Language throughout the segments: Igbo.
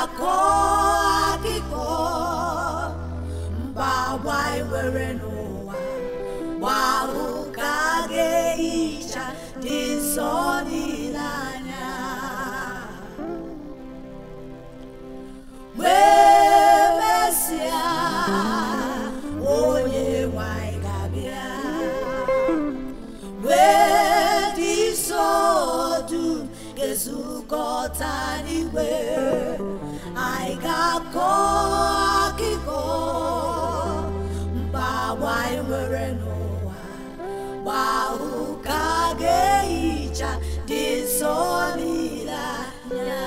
ga-akọ akụkọ mba agba nwere n'ụwa gbahụ ka a ga-ehicha dị nsọ niile anya wee mesịa onye nwanyị ga-abịa wee dị nsọ dum ga-ezukọta n'igwe anyị ga-akọ akụkọ mba agba anyị nwere n'ụwa gbahụ ka a ga-ehicha dị nsọ niile anya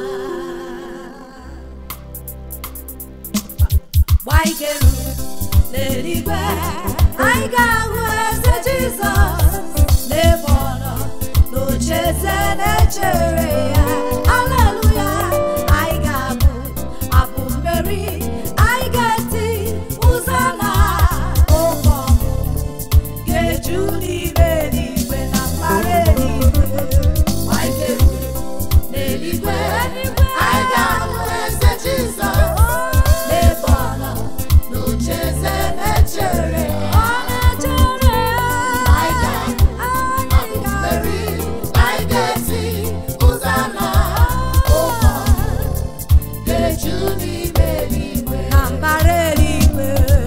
gbaikeru n'eluigwe anyị ga-ahụ eze jizọs n'ebe ọ nọ n'ocheeze na-echere ya aleluya anyị ga-abụ abụ mmeri anyị ga-eti ụzọ na oke ọmụ ga-eju n'ime eluigwe na mbara eluigwe gbaikeru n'eluigwe anyị ga-ahụ eze jizọs n'ebe ọ nọ n'ocheeze na-echere ọ na-echere anyị ga-abụ abụ mmeri anyị ga-esi ụzọ na ụkọ ga-eju n'ime eluigwe na mbara eluigwe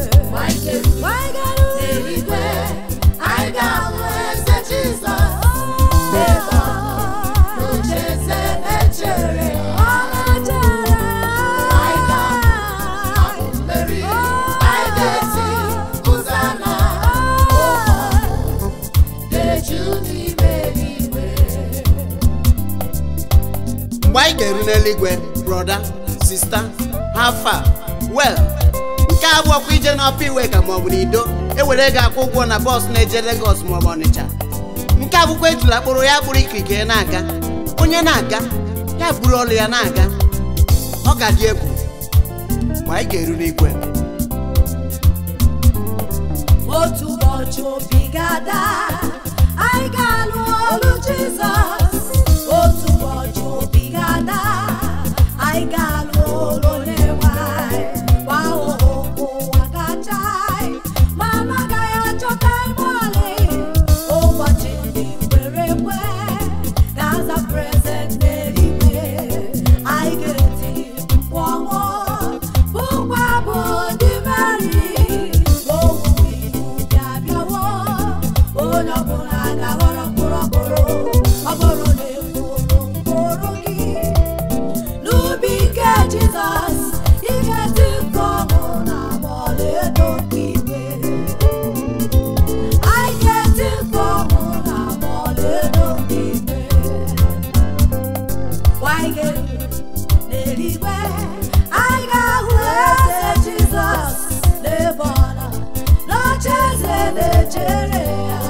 n'eluigwe anyị ga-ahụ eze Jizọs n'ebe ọ nọ n'ocheeze na-echere ọ na-echere anyị ga-abụ mmeri anyị ga-esi ụzọ na ụkọ ga-eju n'ime eluigwe mgbe anyị ga-eru n'eluigwe broda sista hafa wel nke a abụọkwa ije n'ọpa iwe ka maọbụ n'ido ewere ego akwụ ụgwọ na bọs na-eje Legọs maọbụ Ọnịcha nke abụkwa ejula kpụrụ ya kpụrụ ikirike na-aga onye na-aga ya buru ọlụ ya na-aga ọ ga-adị egwu mgbe anyị ga-eru n'igwe otu ụbọchị obi ga-ada anyị ga-alụ olu Jizọs otu ụbọchị obi ga-ada anyị ga-alụ olu Onyenwe anyị gba ụhụ ụwa gacha anyị ma anaghị achọta ebe ọlị ụbọchị ndị kwere ekwe ga-aza prezent n'eluigwe anyị ga-eti mkpu ọṅụ bụkwa bụ ndị Meri owuwe ihe ubi abịawo onye ọbụla ga-aghọrọ mkpụrụ ọkpụrụ ọ bụrụ na ekwu mkpụrụ gị n'ubi nke Jizọs ị ga-eti mkpu ọṅụ na ọlaedo nke igwe anyị ga-eti mkpu ọṅụ na ọlaedo nke igwe Waigere n'eluigwe anyị ga-ahụ eze Jizọs n'ebe ọ nọ n'ocheeze na-echere ya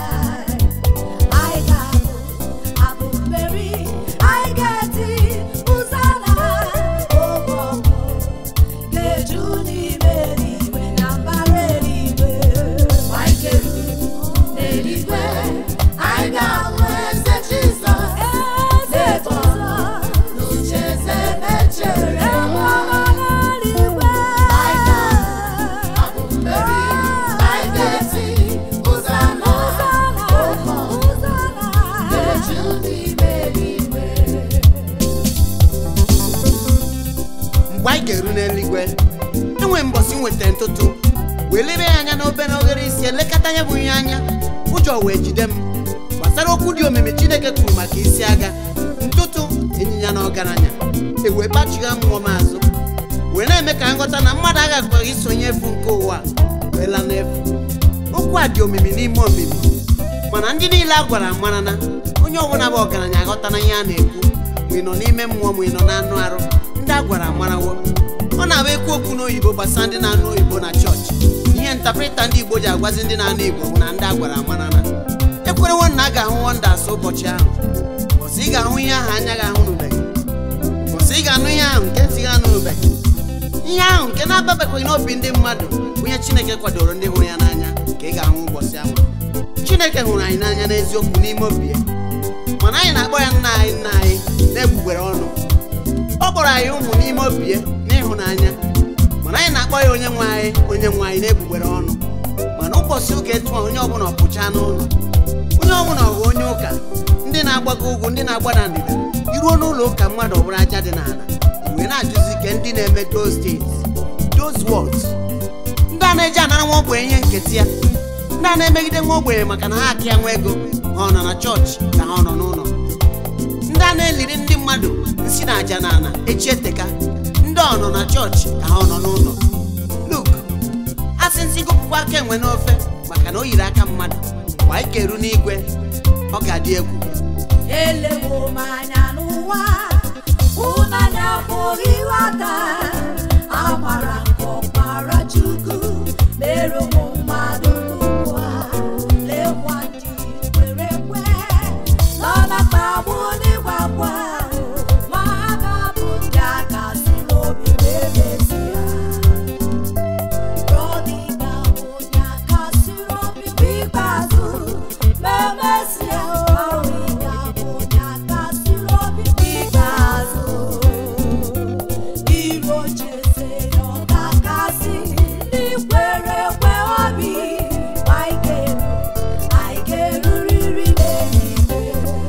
anyị ga-abụ abụ mmeri anyị ga-eti ụzọ na oge ọgụ ga-eju n'ime eluigwe na mbara eluigwe Waigere n'eluigwe anyị ga-ahụ eze Jizọs n'ebe ọ nọ n'ocheeze na-echere ya abụ mmeri anyị ga-eti ụzọ na ụkọ ga-eju n'ime eluigwe mgbe anyị ga-eru n'eluigwe enwe mbọsị nweta ntụtụ wee lebe ya anya n'obere oghere isi elekọta ya bụ ihe anya ụjọ wee jide m gbasara okwu dị omimi chineke kwuru maka isi agha ntụtụ ịnyịnya na ọgaranya ewee kpachigha mmụọ m azụ wee na-eme ka nghọta na mmadụ agakwaghị isonye efu nke ụwa wee laa n'efu okwu a dị omimi n'ime omimi mana ndị niile a gwara mara na onye ọbụla bụ ọgaranya aghọta na ihe a na-ekwu ma ị nọ n'ime mmụọ ma ị nọ n'anụ arụ ndị a gwara amarawo ọ na-abụ ekwu okwu n'oyibo gbasara ndị na-anụ oyibo na chọọchị ihe ntaprịta ndị igbo ji agwazi ndị na-anụ igbo bụ na ndị a gwara amara na ekwerewo na a ga-ahụ wọndas ụbọchị ahụ bọsị ị ga-ahụ ihe ahụ anya ga-ahụ n'ubeghị bọsị ị ga-anụ ihe ahụ nke ntị ga-anụbeghị ihe ahụ nke na-ababekwaghị n'obi ndị mmadụ bụ ihe chineke kwadoro ndị hụrụ ya n'anya ka ị ga-ahụ ụbọchị ahụ chineke hụrụ anyị n'anya n'eziokwu n'ime obi ya mana anyị na-akpọ ya nna anyị nna anyị na-egbugbere ọnụ ọ kpọrọ anyị ụmụ n'ime obi ya n'ịhụnanya mana anyị na-akpọ ya onye nwe anyị onye nwe anyị na-egbugbere ọnụ mana ụbọchị ụka etu a onye ọbụla pụcha n'ụlọ onye ọbụla ọghọ onye ụka ndị na-agbago ugwu ndị na-agbada ndịda iruo n'ụlọ ụka mmadụ ọbụla aja dị n'ala wee na-ajụzi ike ndị na-eme those things those words ndị a na-eji anara nwa ogbenye ihe nketa ya ndị a na-emegide nwa ogbenye maka na ha aka ya nwa ego ha ọ nọ na chọọchị ka ha ọ nọ n'ụlọ ndị a na-eliri ndị mmadụ nsi na aja na ana echi eteka ndị ọ nọ na chọọchị ka ha ọ nọ n'ụlọ luk a sị nsị gụpụkwa aka enwe n'ofe maka na o yiri aka mmadụ mgbe anyị ga-eru n'igwe ọ ga-adị egwu elewo m anya n'ụwa ụnanya pụghị ịghọta amara nke ọkpara chukwu mere ụmụ mmadụ ugbu a lekwa ndị kwere ekwe nọ na mkpagbu n'ịgbagwa ma ha ga-abụ ndị aka si n'obi wee mezie Prodiga onye aka siri obi ikpeazụ ma emesịa Prodiga onye aka siri obi ikpeazụ Iro cheze ya ọ ga-akasị ndị kwere ekwe obi ma anyị ga-eru anyị ga-erurịrị n'eluigwe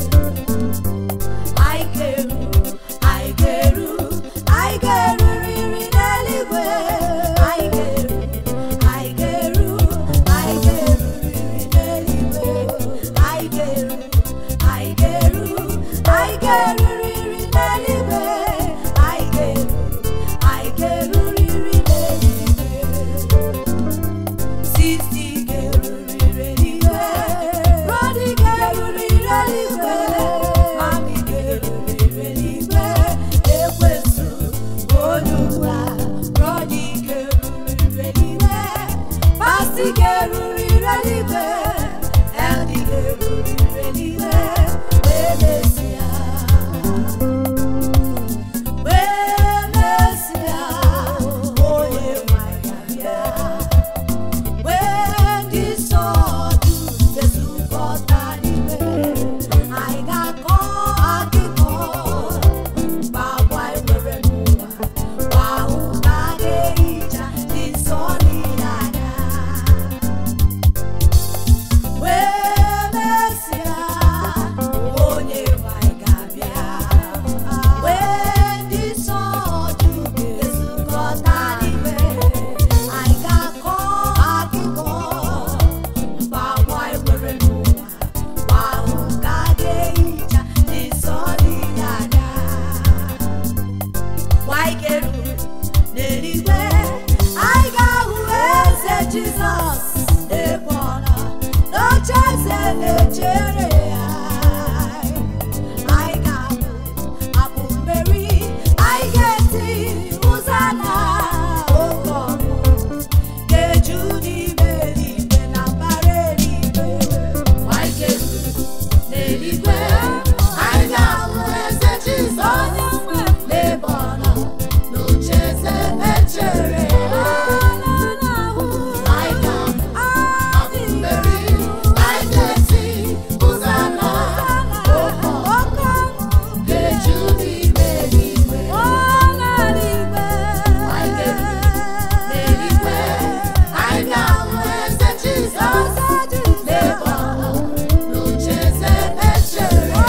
anyị ga-eru anyị ga-eru anyị ga-erurịrị n'eluigwe anyị ga-eru anyị ga-eru anyị ga-erurịrị n'eluigwe anyị ga-eru anyị ga-eru anyị ga-erurịrị n'eluigwe anyị ga-eru anyị ga-erurịrị n'eluigwe Sisi ga-erurịrị eluigwe Rodi ga-erurịrị eluigwe Mami ga-erurịrị eluigwe Ekwesu onye ụwa Rodi ga-erurịrị eluigwe Pasti ga-erurịrị eluigwe Eldi ga-erurịrị eluigwe Wee mesịa Wee mesịa Onye nwanyị abịa When the sword ga-ezukọta n'ime anyị ga-akọ akụkọ gbagwa enwere n'ụwa gwa ahụ ka a ga-ehicha dị nsọ niile anya wee mesịa onye nwanyị ga-abịa wee ndị sword ga-ezukọta n'ime anyị ga-akọ akụkọ mgbagwa enwere n'ụwa gwa ahụ ka a ga-ehicha dị nsọ niile anya Waikeru n'eluigwe anyị ga-ahụ eze Jizọs ebe ọ nọ n'oche eze na-echere ya anyị ga-abụ abụ mmeri anyị ga-eti ụza na oke ọnụ ga-eju n'ime eluigwe na mbara eluigwe Waikeru n'eluigwe anyị ga-ahụ eze Jizọs n'ebe ọ nọ n'ocheeze echere ya. Anyị ga-abụ mmeri, anyị ga-eti ụza na oke ọnụ ga-eju n'ime eluigwe. Anyị ga-eru n'eluigwe, anyị ga-ahụ eze Jizọs n'ebe ọ nọ n'ocheeze echere ya.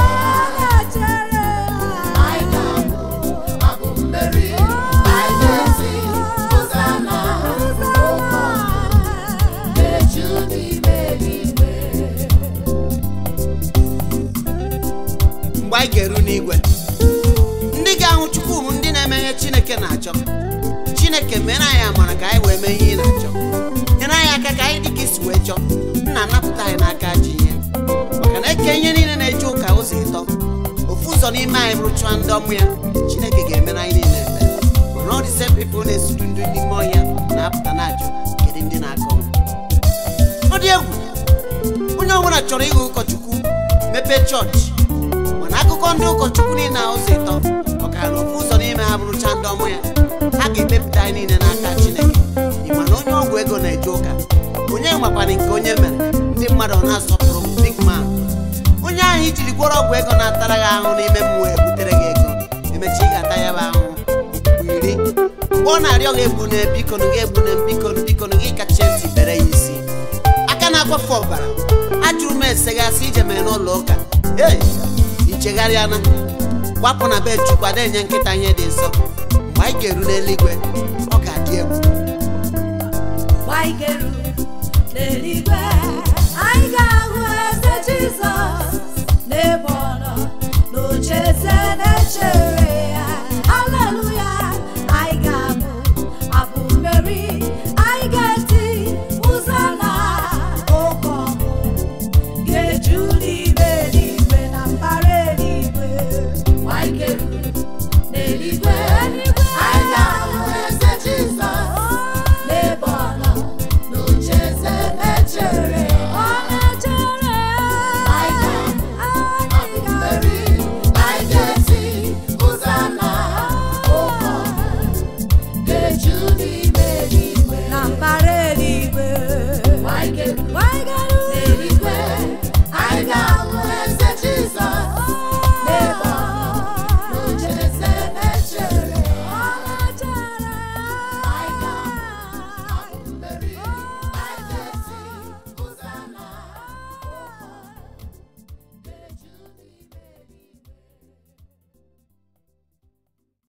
Anyị ga-abụ abụ mmeri, anyị ga-eti ụza na oke ọnụ ga-eju n'ime eluigwe. mgbe anyị ga-eru n'igwe ndị ga-ahụ chukwu bụ ndị na-eme ihe chineke na-achọ chineke mere anyị amara ka anyị wee mee ihe ị na-achọ nyere anyị aka ka anyị dị ka isi wee chọọ nna napụta anyị n'aka ji ihe maka na eke ihe niile na-eje ụka ụzọ ịtọ ofu ụzọ n'ime anyị bụrụ chụọ ndị ọmụ ya chineke ga-emere anyị niile ebere mana ọ dị same people na-esuru ndị n'ime ọhịa na-apụta na-ajụ kedu ndị na-akọ ọ dị egwu onye ọbụla chọrọ ịghọ ụkọchukwu mepee chọọchị mana akụkọ ndị ụkọchukwu niile na ụzọ ịtọ ọkara na ofu ụzọ n'ime ha bụrụcha ndị ọmụ ya ha ga-ekpepụta anyị niile n'aka chineke ịma na onye ọgwụ ego na-eje ụka onye makwana nke onye mere ndị mmadụ ọ na-asọpụrụ m big man onye ahụ ijiri gwọrọ ọgwụ ego na-atara gị ahụ n'ime mmụọ ebutere gị ego emechi ị ga-ata ya bụ ahụhụ okpukpu iri mgbe ọ na-arịọ gị egbu na bikonu gị egbu na bikonu bikonu gị kacha ntị bere ya isi aka na-akwafe ọbara ajụrụ m esegasị ije mere n'ụlọ ụka ei ichegharịana gbapụ na be chukwu ada enye nkịta ihe dị nsọ mgbe anyị ga-eru n'eluigwe ọ ga-adị egwu gbaigeru n'eluigwe anyị ga-ahụ eze jizọs n'ebe